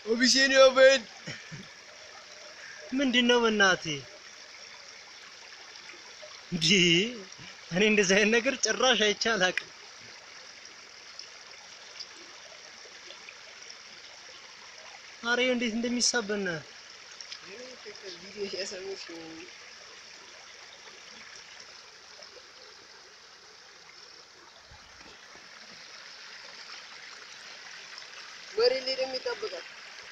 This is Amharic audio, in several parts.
አቢሲኒያ በል ምንድን ነው በእናትህ? እንዲህ እኔ እንደዚህ አይነት ነገር ጭራሽ አይቼ አላውቅም። አሬ እንዴት እንደሚሳበና ቪዲዮ ሲያሰሙት ወሬ ላይ ደግሞ ይጠብቃል።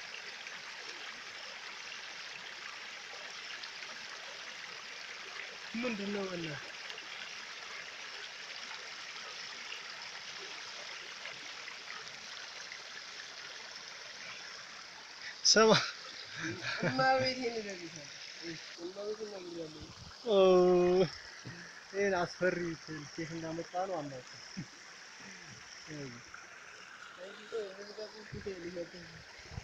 ምንድን ነው በእናትህ? ስማ እማቤቴን እነግርሻለሁ። እማቤቴን እነግርሻለሁ። ኦ ይሄን አስፈሪ ኬት እንዳመጣ ነው አናውቅም። አንቺ ቆይ ሙዚቃ ፊት ሊሰጥህ